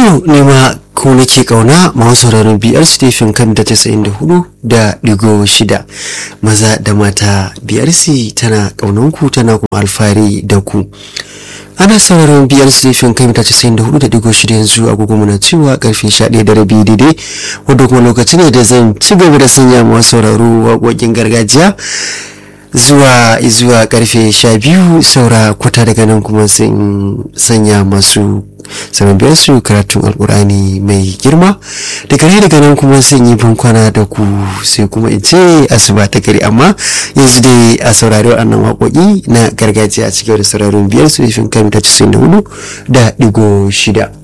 to nema ko nake kauna masu sauraron biyar stephen kan da tasa'in da hudu da digo shida maza da mata biyar tana kaunanku tana kuma alfahari da ku ana sauraron biyar stephen kan ta casa'in da hudu da digo shida yanzu agogo muna cewa karfe sha ɗaya da rabi daidai wadda kuma lokaci ne da zan ci gaba da sanya masu sauraro waƙoƙin gargajiya zuwa zuwa karfe sha biyu saura kwata daga nan kuma sun sanya masu saman biyar su karatun alkurani mai girma daga ne daga nan kuma sun yi bankwana da ku sai kuma in ce asuba ta gari amma yanzu dai a saurari waɗannan waƙoƙi na gargajiya a cikin da sauraron biyar su ifin kan ta da hudu da digo shida